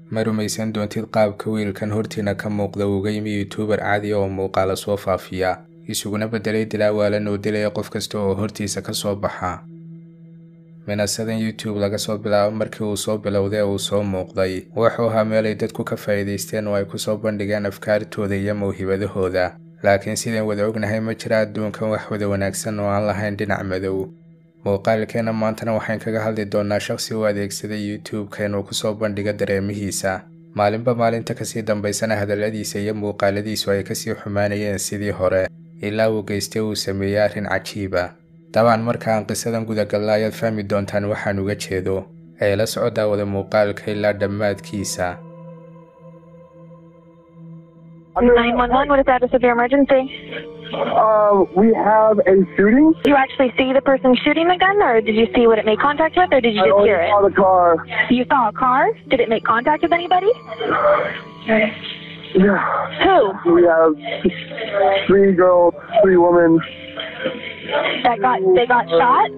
ma rumaysan doontid qaabka wiilkan hortiina ka muuqda uga yimi yuutuubar caadi oo muuqaala soo faafiya isuguna beddelay dilaawaala noo dilaya qof kasta oo hortiisa ka soo baxa minasadan youtube laga soo bilaabo markii uu soo bilowday uu soo muuqday wuxuu ahaa meelay dadku ka faa'iidaysteen oo ay ku soo bandhigeen afkaartooda iyo mawhibadahooda laakiin sidaan wada ognahay ma jira adduunkan wax wada wanaagsan oo aan lahayn dhinac madow muuqaalkeenna maantana waxayn kaga hadli doonnaa shakhsi u adeegsaday youtube-ka inuu ku soo bandhigo dareemihiisa maalinba maalinta kasii dambaysana hadalladiisa iyo muuqaaladiisu ay kasii xumaanayeen sidii hore ilaa uu geystay uu sameeyey arrin cajiiba dabcan markaan qisadan gudagalla ayaad fahmi doontaan waxaan uga jeedo ee la soco daawada muuqaalka ilaa dhammaadkiisa 911, what is the status of your emergency? Uh, we have a shooting. Did you actually see the person shooting the gun, or did you see what it made contact with, or did you I just only hear saw it? the car. You saw a car? Did it make contact with anybody? Yeah. Who? We have three girls, three women. That got they got shot?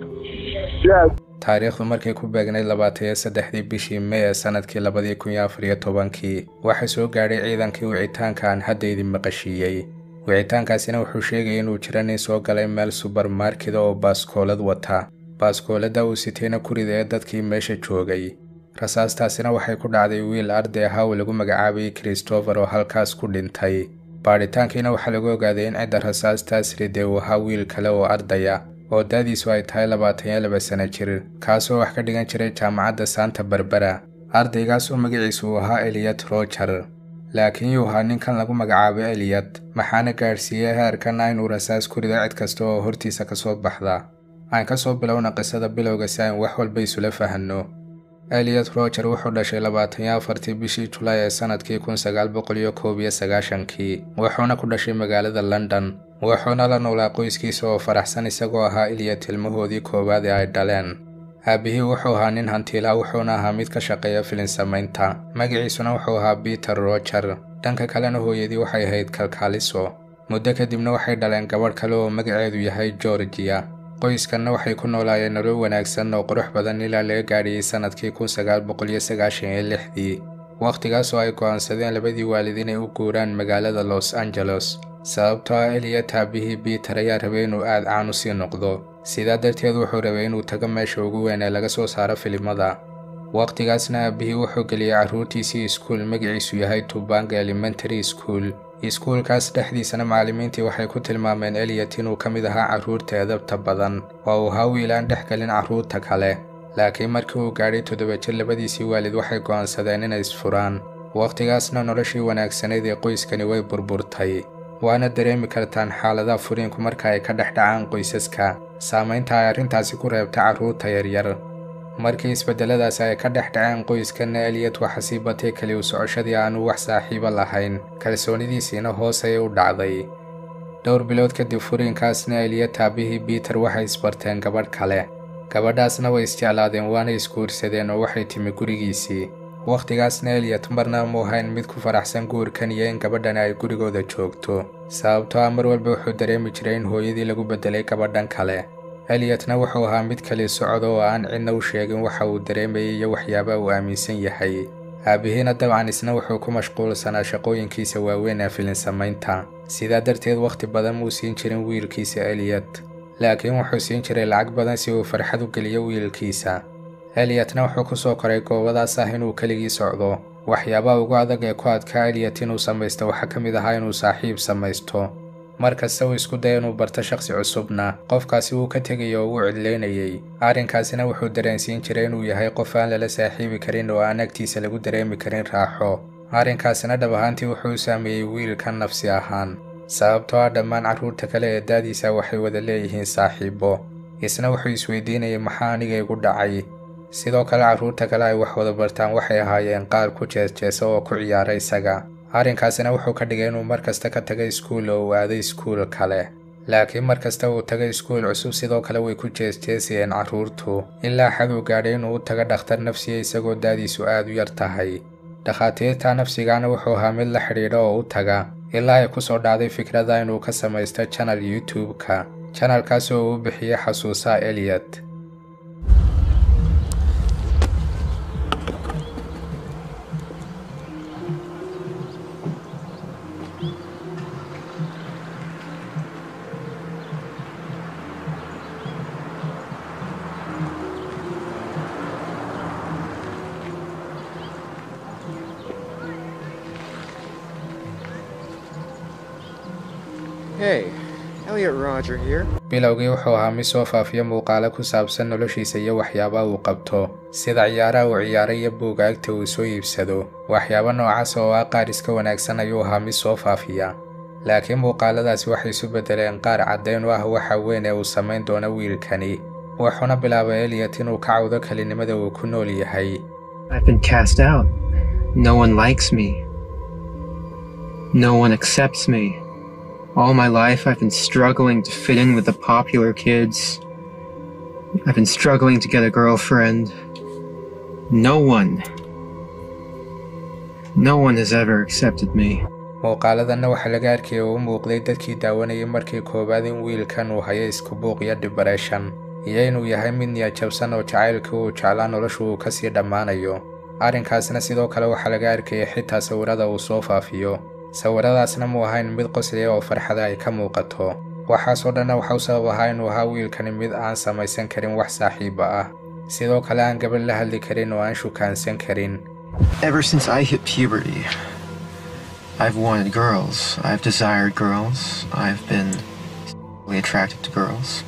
Yes. taariikhdu markay ku beegnay labaatan iyo saddexdii bishii may ee sannadkii labadii kun iyo afar iyo tobankii waxaa soo gaadhay ciidankii wicitaanka aan hadda idin maqashiiyey wicitaankaasina wuxuu sheegayay inuu jira nin soo galay meel subarmarkeda oo baaskoolad wata baaskooladda uu sitayna ku ridaya dadkii meesha joogay rasaastaasina waxay ku dhacday wiil arday ahaa oo lagu magacaabayay christopher oo halkaas ku dhintay baadhitaankiina waxaa lagu ogaaday in cidda rasaastaas ridee uu ahaa wiil kale oo ardaya oo daadiisu ay tahay labaatan iyo laba sano jir kaasoo wax ka dhigan jiray jaamacadda saanta barbera ardaygaas oo magaciisu uu ahaa eliyad roger laakiin yuu ahaa ninkan lagu magacaabo eliyad maxaana gaadhsiiyey heerkana inuu rasaas ku rido cid kasta oo hortiisa ka soo baxda aan ka soo bilowna qisada bilowga si aan wax walba isula fahanno eliyad roger wuxuu dhashay labaatan iyo afartii bishii julaay ee sannadkii kun sagaal boqol iyo koob iyo sagaashankii wuxuuna ku dhashay magaalada london wuxuuna la noolaa qoyskiisa oo faraxsan isagoo ahaa eliyad ilmahoodii koowaad ee ay dhaleen aabihii wuxuu ahaa nin hantiilaa wuxuuna ahaa mid ka shaqeeya filin samaynta magaciisuna wuxuu ahaa peter roger dhanka kalena hooyadii waxay ahayd kalkaaliso muddo kadibna waxay dhaleen gabadh kale oo magaceedu yahay georgiya qoyskanna waxay ku noolaayeen nolol wanaagsan oo qurux badan ilaa laga gaadhiyey sannadkii kun sagaal boqol iyo sagaashan iyo lixdii wakhtigaas oo ay go'aansadeen labadii waalid inay u guuraan magaalada los angeles sababtoo ah eliya taabihii biiter ayaa rabay inuu aad caan u sii noqdo sidaa darteed wuxuu rabay inuu tago meesha ugu weyn ee laga soo saaro filimada wakhtigaasna aabihii wuxuu geliyey carruurtiisii iskuul magaciisu yahay tubanga elementary school iskuulkaas dhexdiisana macallimiintii waxay ku tilmaameen eliyat inuu ka mid ahaa carruurta edabta badan oo uu ahaa wiil aan dhex gelin carruurta kale laakiin markii uu gaadhay toddoba jir labadiisii waalid waxay go'aansadeen inay isfuraan wakhtigaasna noloshii wanaagsaneyd ee qoyskani way burburtay waana dareemi kartaan xaaladaha furiinku marka ay ka dhex dhacaan qoysaska saamaynta ay arrintaasi ku reebta carruurta yaryar markii isbeddeladaasi ay ka dhex dhaceen qoyskanna eliyad waxa sii batay keli u socoshadii aanu wax saaxiibo lahayn kalsoonidiisiina hoos ayay u dhacday dhowr bilood kadib furiinkaasna eliyad taabihii biiter waxay isbarteen gabadh kale gabadhaasna way isjeclaadeen waana isguursadeen oo waxay timi gurigiisii wakhtigaasna eliyat marna mu ahayn mid ku faraxsan guurkan iyo in gabadhan ay gurigooda joogto sababtoo ah mar walba wuxuu dareemi jiray in hooyadii lagu beddelay gabadhan kale eliyatna wuxuu ahaa mid kali socda oo aan cidna u sheegin waxa uu dareemayay iyo waxyaabaha uu aaminsan yahay aabihiina dabcan isna wuxuu ku mashquulsanaa shaqooyinkiisa waaweyn ee filin samaynta sidaa darteed wakhti badan muu siin jirin wiilkiisa eliyat laakiin wuxuu siin jiray lacag badan si uu farxad u geliyo wiilkiisa eliyatna wuxuu ku soo koray goobadaas ah inuu keligii socdo waxyaabaha ugu adag ee ku adkaa eliyat inuu samaysto waxaa ka mid ahaa inuu saaxiib samaysto mar kasta uu isku daya inuu barto shakhsi cusubna qofkaasi wuu ka tegayo oo uu cidlaynayay arrinkaasina wuxuu dareensiin jiray inuu yahay qof aan lala saaxiibi karin oo aan agtiisa lagu dareemi karin raaxo arrinkaasina dhab ahaantii wuxuu u saameeyey wiilkan nafsi ahaan sababtoo ah dhammaan carruurta kale ee daadiisa waxay wada leeyihiin saaxiibo isna wuxuu isweydiinayay maxaa aniga igu dhacay sidoo kale carruurta kale ay wax wada bartaan waxay ahaayeen qaar ku jeesjeesa oo ku ciyaara isaga arrinkaasina wuxuu ka dhigay inuu mar kasta ka taga iskuul oo uu aaday iskuul kale laakiin mar kasta uu taga iskuul cusub sidoo kale way ku jeesjeesayeen carruurtu ilaa xad uu gaadhay inuu u taga dhakhtar nafsiya isagoo daadiisu aad u yar tahay dhakhaatiirta nafsigaana wuxuu ahaa mid la xidhiidha oo u taga ilaa ay ku soo dhacday fikrada inuu ka samaysto janal youtube-ka janalkaas oo uu bixiyey xasuusaha eliyot Hey, Elliot Roger here. bilowgii wuxuu ahaa mid soo faafiya muuqaalo ku saabsan noloshiisa iyo waxyaabaha uu qabto sida ciyaaraha uu ciyaaray iyo buugaagta uu soo iibsado waxyaabo noocaas oo ah qaar iska wanaagsan ayuu ahaa mid soo faafiya laakiin muuqaaladaasi waxay isu beddeleen qaar caddayn u ah waxa weyn ee uu samayn doono wiilkani wuxuuna bilaabay eliyot inuu ka cawdo kelinimada uu ku nool yahay I've been cast out. No one likes me. No one accepts me. All my life I've been struggling to fit in with the popular kids. I've been struggling to get a girlfriend. No one. No one has ever accepted me. muuqaaladanna waxaa laga arkayay oo u muuqday dadkii daawanayay markii koowaad in wiilkan uu hayo isku buuq iyo dibreshan iyo inuu yahay mid niyajabsan oo jacaylkii uu jeclaa noloshu uu kasii dhammaanayo arrinkaasna sidoo kale waxaa laga arkayay xitaa sawirada uu soo faafiyo sawiradaasna muu ahayn mid qosliya oo farxada ay ka muuqato waxaasoo dhanna waxa u sabab ahaa inuu ahaa wiilkani mid aan samaysan karin wax saaxiiba ah sidoo kale aan gabadh la hadli karin oo aan shukaansan karin Ever since I hit puberty, I've wanted girls. I've desired girls. I've been sexually attracted to girls.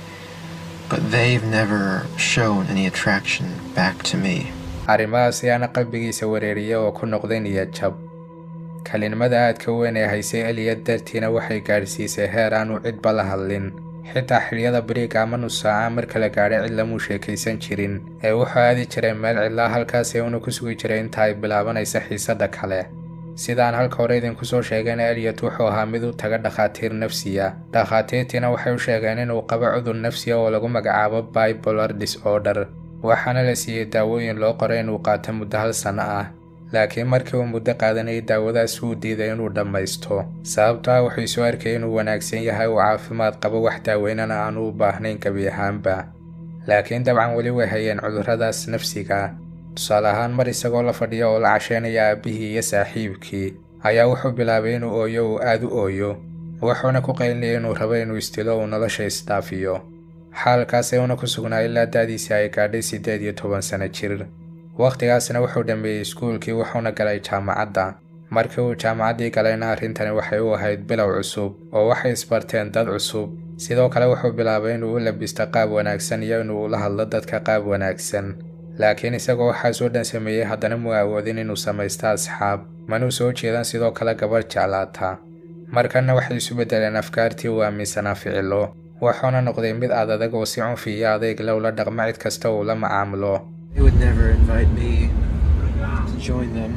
But they've never shown any attraction back to me. arrimahaasi aana qalbigiisa wareeriya oo ku noqday niyadjab kelinimada aadka weyn ee haysay eliyad dartiina waxay gaadhsiisay heer aanu cidba la hadlin xitaa xiliyada bariiga ama nus saaca marka la gaadhay cid lamuu sheekaysan jirin ee wuxuu aadi jiray meel cidlaa halkaasi uuna ku sugi jiray inta ay bilaabanaysa xiisadda kale sidaan halka hore idinku soo sheegayna eliyot wuxuu ahaa mid u taga dhakhaatiir nafsiya dhakhaatiirtiina waxay u sheegeen inuu qabo cudur nafsiya oo lagu magacaabo bipolar disorder waxaana la siiyey daawooyin loo qoray inuu qaato muddo hal sanno ah laakiin markii uu muddo qaadanayay daawadaas wuu diiday inuu dhammaysto sababto ah wuxuu isu arkayay inuu wanaagsan yahay uu caafimaad qabo wax daaweynana aanu u baahnayn gebi ahaanba laakiin dabcan weli way hayeen cudurradaas nafsiga tusaale ahaan mar isagoo la fadhiya oo la casheynaya aabbihii iyo saaxiibkii ayaa wuxuu bilaabay inuu ooyo uu aad u ooyo wuxuuna ku qaylinayay inuu rabo inuu istilo uu nolosha isdhaafiyo xaalkaasee una ku sugnaa ilaa da'diisii ay gaadhay siddeed iyo toban sano jir wakhtigaasna wuxuu dhammeeyey iskuulkii wuxuuna galay jaamacadda markii uu jaamacaddii galayna arrintani waxay u ahayd bilow cusub oo waxay isbarteen dad cusub sidoo kale wuxuu bilaabay inuu u labisto qaab wanaagsan iyo inuu ula hadlo dadka qaab wanaagsan laakiin isagoo waxaasoo dhan sameeyey haddana muu awoodin inuu samaysto asxaab manuu soo jeedan sidoo kale gabadh jeclaata markanna waxay isu beddeleen afkaartii uu aaminsanaa ficilo wuxuuna noqday mid aad adag oo si cunfi iyo adeyg le ula dhaqma cid kasta uu la macaamulo They would never invite me to join them.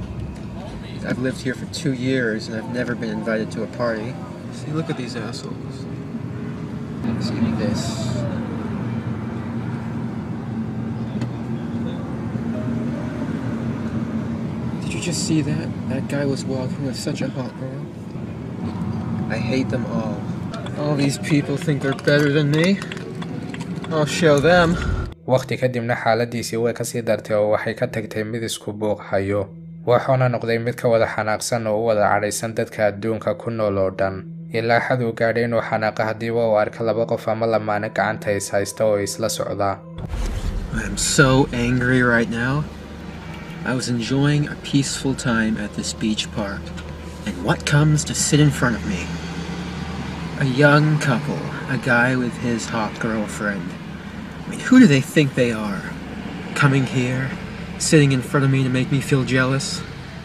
I've lived here for two years and I've never been invited to a party. See, look at these assholes. See this. Did you just see that? That guy was walking with such a hot girl. I hate them all. All these people think they're better than me. I'll show them. wakhti kadibna xaaladiisii way kasii dartay oo waxay ka tagtay mid isku buuq hayo wuxuuna noqday mid ka wada xanaaqsan oo u wada cadhaysan dadka adduunka ku nool oo dhan ilaa xad uu gaadhay inuu xanaaqa haddiiba uu arka laba qof ama lamaane gacanta is haysta oo isla socda I'm so angry right now. I was enjoying a peaceful time at this beach park, and what comes to sit in front of me? A young couple, a guy with his hot girlfriend. I mean, who do they think they are? Coming here, sitting in front of me to make me feel jealous?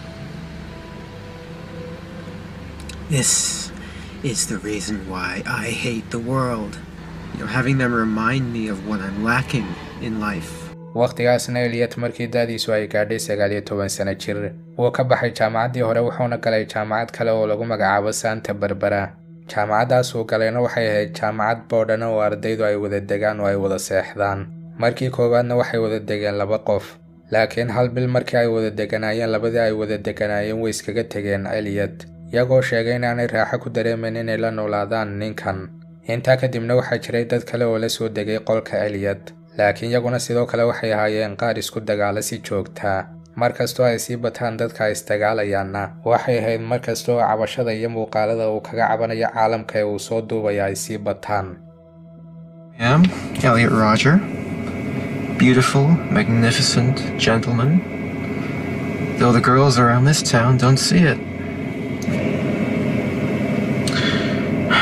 This is the reason why I hate the world. You know, having them remind me of what I'm lacking in life. wakhtigaasna eliyot markii da'diisu ay gaadhay sagaal iyo toban sano jir wuu ka baxay jaamacaddii hore wuxuuna galay jaamacad kale oo lagu magacaabo santa barbara jaamacaddaas uu galayna waxay ahayd jaamacad boodhana oo ardaydu ay wada degaan oo ay wada seexdaan markii koowaadna waxay wada degeen laba qof laakiin hal bil markii ay wada deganaayeen labadii ay wada deganaayeen way iskaga tegeen eliyot iyagoo sheegay inaanay raaxo ku dareemayn inay la noolaadaan ninkan intaa kadibna waxaa jiray dad kale oo la soo degay qolka eliyot laakiin iyaguna sidoo kale waxay ahaayeen qaar isku dagaala si joogtaa mar kastoo ay sii bataan dadka ay isdagaalayaanna waxay ahayd mar kasta oo cabashada iyo muuqaalada uu kaga cabanayo caalamka ee uu soo duubaya ay sii bataan I am Elliot Roger. Beautiful, magnificent gentleman. Though the girls around this town don't see it.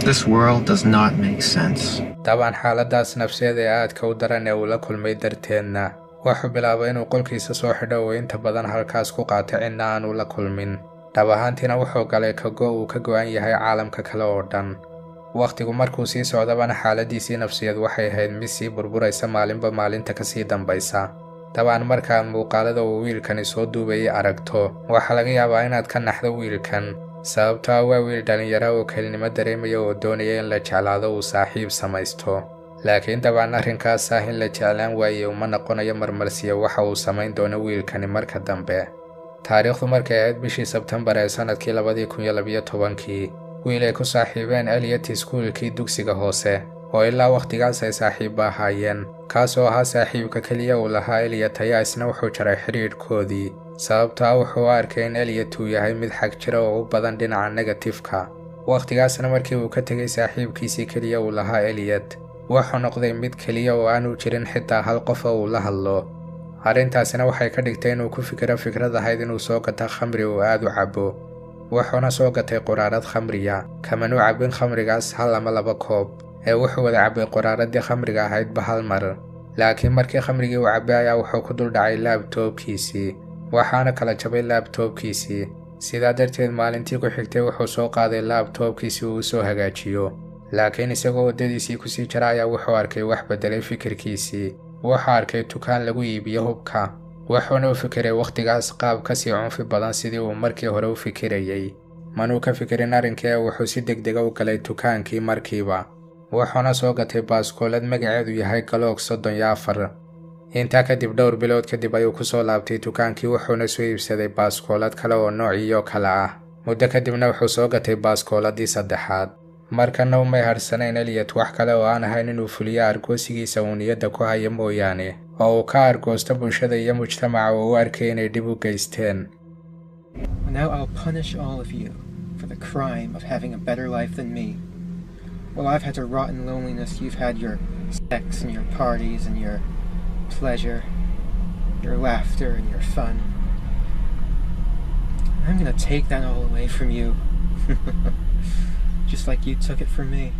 This world does not make sense. dabcan xaaladaas nafseed ee aadka u daran ee uu la kulmay darteedna wuxuu bilaabay inuu qolkiisa soo xidho oo inta badan halkaas ku qaata cidna aanu la kulmin dhab ahaantiina wuxuu galay kago uu ka go'an yahay caalamka kale oo dhan wakhtigu markuu sii socdabana xaaladiisii nafsiyeed waxay ahayd mid sii burburaysa maalinba maalinta ka sii dambaysa dabcan markaad muuqaalada uu wiilkani soo duubayay aragto waxaa laga yaabaa inaad ka naxdo wiilkan sababtoo ah waa wiil dhallinyara oo kelinimo dareemaya oo doonaya in la jeclaado uu saaxiib samaysto laakiin dabcan arrinkaas ah in la jeclaan waaye uma noqonayo marmarsiya waxa uu samayn doono wiilkani marka dambe taariikhdu markay ahayd bishii sebtembar ee sannadkii labadii kun iyo labiyo tobankii wiil ay ku saaxiibeen eliyot iskuulkii dugsiga hoose oo ilaa wakhtigaas ay saaxiibba ahaayeen kaasoo ahaa saaxiibka keliya uu lahaa eliyot ayaa isna wuxuu jaray xidhiidhkoodii sababto ah wuxuu u arkay in eliyot uu yahay mid xag jira oo u badan dhinaca negatifka wakhtigaasna markii uu ka tegay saaxiibkiisii keliya uu lahaa eliyot wuxuu noqday mid keliya oo aanu jirin xitaa hal qof oo uu la hadlo arrintaasina waxay ka dhigtay inuu ku fikiro fikrad ahayd inuu soo gato khamri uu aad u cabo wuxuuna soo gatay quraarad khamriya kamanu cabbin khamrigaas hal ama laba koob ee wuxuu wada cabbay quraaradii khamriga ahaydba hal mar laakiin markii khamrigii uu cabbay ayaa wuxuu ku dul dhacay laabtoobkiisii waxaana kala jabay laabtoobkiisii sidaa darteed maalintii ku xigtay wuxuu soo qaaday laabtoobkiisi uu u soo hagaajiyo laakiin isagoo waddadiisii kusii jira ayaa wuxuu arkay wax beddelay fikirkiisii wuxuu arkay dukaan lagu iibiyo hubka wuxuuna u fikiray wakhtigaas qaab ka sii cunfi badan sidii uu markii hore u fikirayey manuu ka fikirin arrinkii ee wuxuu si degdega u galay dukaankii markiiba wuxuuna soo gatay baaskoolad magaceedu yahay galoog soddon iyo afar intaa kadib dhowr bilood kadib ayuu ku soo laabtay dukaankii wuxuuna soo iibsaday baaskoolad kale oo noociyo kale ah muddo kadibna wuxuu soo gatay baaskooladii saddexaad markana umay harsanayn eliyot wax kale oo aan ahayn inuu fuliyo argoosigiisa uu niyadda ku hayo mooyaane oo uu ka argoosto bulshada iyo mujtamaca oo u arkay inay dhib u geysteen Now I'll punish all of you for the crime of having a better life than me. While I've had to rot in loneliness, you've had your sex and your parties and your pleasure, your laughter and your fun. I'm gonna take that all away from you. Just like you took it from me.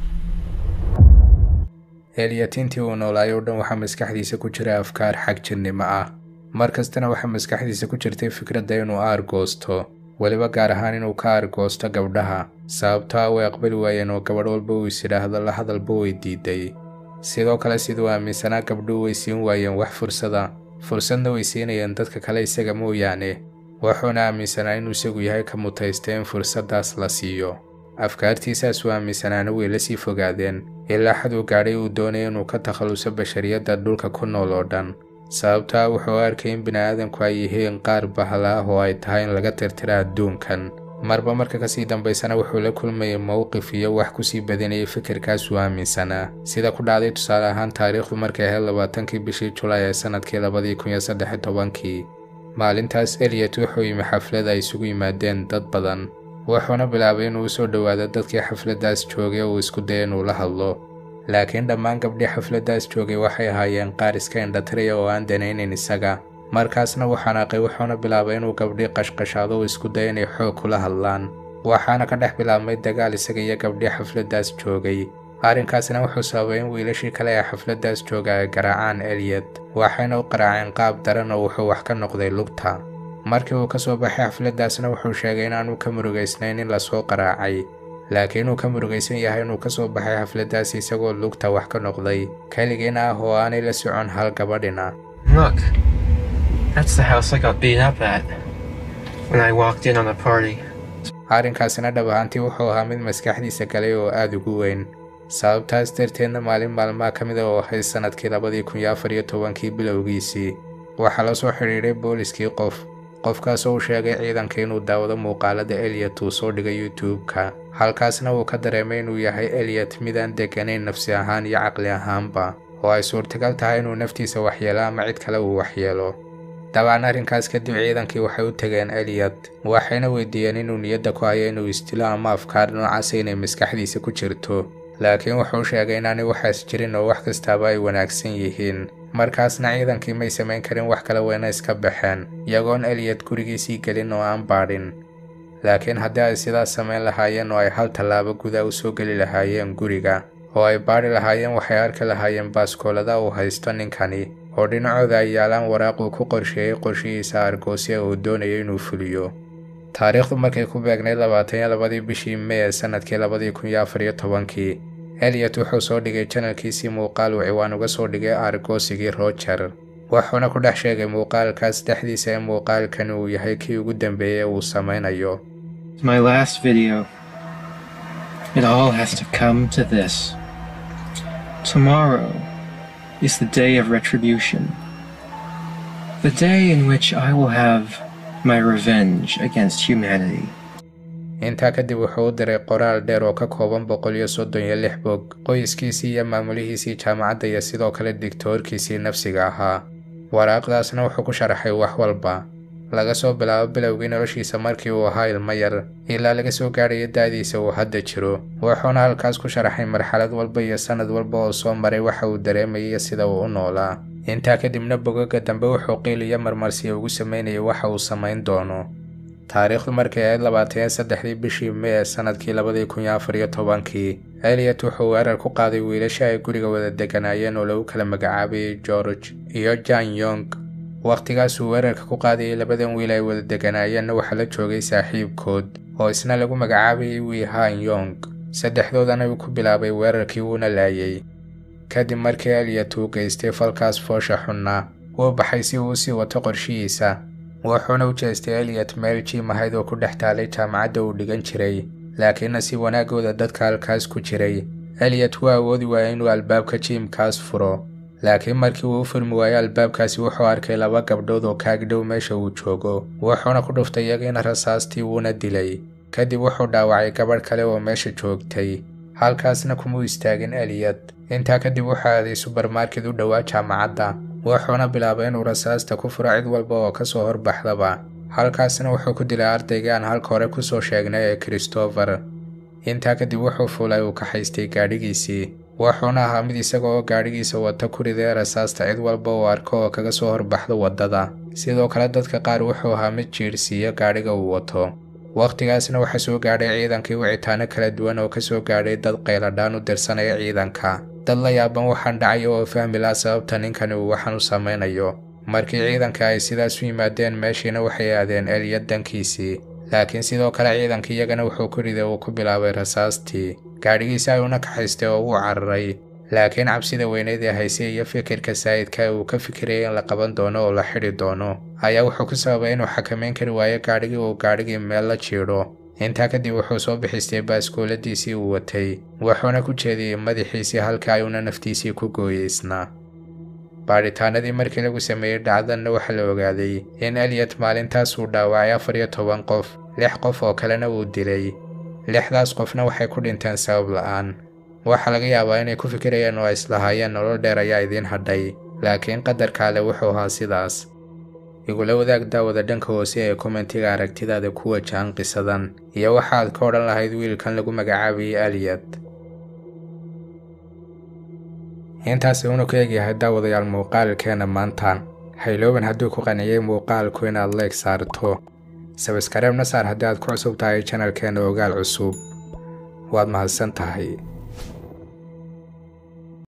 eliyot intii uu noolaay oo dhan waxaa maskaxdiisa ku jira afkaar xag jirnimo ah mar kastana waxaa maskaxdiisa ku jirtay fikradda inuu aargoosto weliba gaar ahaan inuu ka aargoosto gabdhaha sababtoo ah way aqbali waayeen oo gabadh walba uu is idhaahdo la hadalba way diiday sidoo kale siduu aaminsanaa gabdhuhu way siin waayeen wax fursada fursadna way siinayeen dadka kale isaga mooyaane wuxuuna aaminsanaa inuu isagu yahay ka mutaystay in fursaddaas la siiyo afkaartiisaas uu aaminsanaana way la sii fogaadeen ilaa xaduu gaadhay uu doonaya inuu ka takhalluso bashariyadda dhulka ku nool oo dhan sababto ah wuxuu u arkay in bini'aadanku ay yihiin qaar bahla ah oo ay tahay in laga tirtira adduunkan marba marka kasii dambaysana wuxuu la kulmayay mowqif iyo wax kusii badinayay fikirkaas uu aaminsanaa sida ku dhacday tusaale ahaan taariikhdu markay ahayd labaatankii bishii julaay ee sannadkii labadii kun iyo saddex iyo tobankii maalintaas eliyot wuxuu yimi xaflad ay isugu yimaadeen dad badan wuxuuna bilaabay inuu usoo dhowaado dadkii xafladdaas joogay oo uu isku daya inuu la hadlo laakiin dhammaan gabdhii xafladdaas joogay waxay ahaayeen qaar iska indhatiraya oo aan danaynayn isaga markaasna wuu xanaaqay wuxuuna bilaabay inuu gabdhii qashqashaado oo isku daya inay xoog kula hadlaan waxaana ka dhex bilaabmay dagaal isaga iyo gabdhii xafladdaas joogay arrinkaasna wuxuu sababay in wiilashii kale ee xafladdaas jooga ay garaacaan eliyot waxayna u qaraaceen qaab daran oo wuxuu wax ka noqday lugta markii uu ka soo baxay xafladdaasna wuxuu sheegay inaanu ka murugaysnayn in lasoo qaraacay laakiin uu ka murugaysan yahay inuu ka soo baxay xafladdaas isagoo lugta wax ka noqday keligiina ah oo aanay la socon hal gabadhina Look, that's the house I got beat up at when I walked in on the party. arrinkaasina dhab ahaantii wuxuu ahaa mid maskaxdiisa galay oo aad ugu weyn sababtaas darteedna maalin maalmaha ka mid a oo ahayd sannadkii labadii kun iyo afar iyo tobankii bilowgiisii waxaa la soo xidhiidhay booliskii qof qofkaasoo uu sheegay ciidanka inuu daawado muuqaalada eliyot uu soo dhigay youtube-ka halkaasna uu ka dareemay inuu yahay eliyot midaan degganayn nafsi ahaan iyo caqli ahaanba oo ay suurtagal tahay inuu naftiisa waxyeelo ama cid kale uu waxyeelo dabcan arrinkaas kadib ciidankii waxay u tegeen eliyot waxayna weydiiyeen inuu niyadda ku hayo inuu istilo ama afkaar noocaasa inay maskaxdiisa ku jirto laakiin wuxuu sheegay inaanay waxaas jirin oo wax kastaaba ay wanaagsan yihiin markaasna ciidankii may samayn karin wax kale weyna iska baxeen iyagoon eliyot gurigiisii gelin oo aan baadhin laakiin haddii ay sidaas samayn lahaayeen oo ay hal tallaabo guda u soo geli lahaayeen guriga oo ay baadhi lahaayeen waxay arki lahaayeen baaskoolada uu haysto ninkani oo dhinacooda ay yaalaan waraaq uu ku qorsheeyey qorshihiisa argoosya uu doonayo inuu fuliyo taariikhdu markay ku beegnayd labaatan iyo labadii bishii mey ee sanadkii labadii kun iyo afar iyo tobankii eliyot wuxuu soo dhigay janalkiisii muuqaal uu ciwaan uga soo dhigay argoosigii roger wuxuuna ku dhex sheegay muuqaalkaas dhexdiisa in muuqaalkani uu yahay kii ugu dambeeyey uu samaynayo My last video. It all has to come to this. Tomorrow is the day of retribution. The day in which I will have my revenge against humanity. intaa kadib wuxuu u diray qoraal dheer oo ka kooban boqol iyo soddon iyo lix bog qoyskiisii iyo maamulihiisii jaamacadda iyo sidoo kale digtoorkiisii nafsiga ahaa waraaqdaasna wuxuu ku sharaxay wax walba laga soo bilaabo bilowgii noloshiisa markii uu ahaa ilmo yar ilaa laga soo gaadhayo da'diisa uu hadda jiro wuxuuna halkaas ku sharaxay marxalad walba iyo sannad walba oo soo maray waxa uu dareemayay sida uu u noolaa intaa kadibna bogaga dambe wuxuu qiil iyo marmarsiya ugu sameynayay waxa uu samayn doono taariikhdu markay ahayd labaatan iyo saddexdii bishii mey ee sanadkii labadii kun iyo afar iyo tobankii eliyot wuxuu weerar ku qaaday wiilasha ay guriga wada deganaayeen oo lagu kala magacaabayay george iyo jan yong wakhtigaasuu weerarka ku qaadayay labadan wiil ay wada deganaayeenna waxaa la joogay saaxiibkood oo isna lagu magacaabayay wihan yong saddexdoodana uu ku bilaabay weerarkii wuuna laayay kadib markii eliyot uu geystay falkaas foosha xunna wuu baxay si uu u sii wato qorshihiisa wuxuuna u jeestay eliyot meel jiim ahayd oo ku dhex taalay jaamacadda uu dhigan jiray laakiinna si wanaagooda dadka halkaas ku jiray eliyot wuu awoodi waayay inuu albaabka jiimkaas furo laakiin markii uu u furmi waayey albaabkaasi wuxuu arkay laba gabdhood oo kaagdhow meesha uu joogo wuxuuna ku dhuftay iyagiina rasaastii wuuna dilay kadib wuxuu dhaawacay gabadh kale oo meesha joogtay halkaasna kumuu istaagin eliyot intaa kadib wuxuu aaday subermarket u dhowaa jaamacadda wuxuuna bilaabay inuu rasaasta ku furo cid walba oo ka soo horbaxdaba halkaasna wuxuu ku dilay ardaygii aan halka hore ku soo sheegnay ee christopher intaa kadib wuxuu fuulay uu kaxaystay gaadhigiisii wuxuuna ahaa mid isaga oo gaadhigiisa wata ku riday rasaasta cid walba uu arko oo kaga soo horbaxdo waddada sidoo kale dadka qaar wuxuu ahaa mid jiirhsiiya gaadhiga uu wato wakhtigaasna waxaa soo gaadhay ciidankii wicitaano kala duwan oo ka soo gaadhay dad qayladhaan u dirsanaya ciidanka dad la yaaban waxaan dhacay oo fahmi laha sababta ninkani uu waxaan u samaynayo markii ciidanka ay sidaas u yimaadeen meeshiina waxay aadeen eliyad dankiisii laakiin sidoo kale ciidanka iyagana wuxuu ku riday uu ku bilaabay rasaastii gaadhigiisa ayuuna kaxaystay oo wuu cararay laakiin cabsida weyneed ee haysay iyo fikirka saa'idka ee uu ka fikirayay in la qaban doono oo la xidhi doono ayaa wuxuu ku sababay inuu xakamayn kari waayo gaadhigii uu gaadhigii meel la jiidho intaa kadib wuxuu soo bixistay baaskooladiisii uu watay wuxuuna ku jeediyey madaxiisii halka ayuuna naftiisii ku gooyeysnaa baadhitaanadii markii lagu sameeyey dhacdanna waxaa la ogaaday in eliyot maalintaas uu dhaawacay afar iyo toban qof lix qof oo kalena uu dilay lixdaas qofna waxay ku dhinteen sabab la'aan waxaa laga yaabaa inay ku fikirayeen oo ay islahaayeen nolol dheer ayaa idiin hadhay laakiin qadarka ale wuxuu ahaa sidaas igula wadaag daawada dhanka hoose ee kommentiga aragtidaada ku wajahan qisadan iyo waxaad ka odhan lahayd wiilkan lagu magacaabayay eliyot intaasi uuna ku egyahay daawadayaal muuqaalkeena maantaan haylooban hadduu ku qanciyey muuqaalku inaad leeg saarto sabskareebna saar haddii aad ku cusub tahay janalkeena ogaal cusub waad mahadsan tahay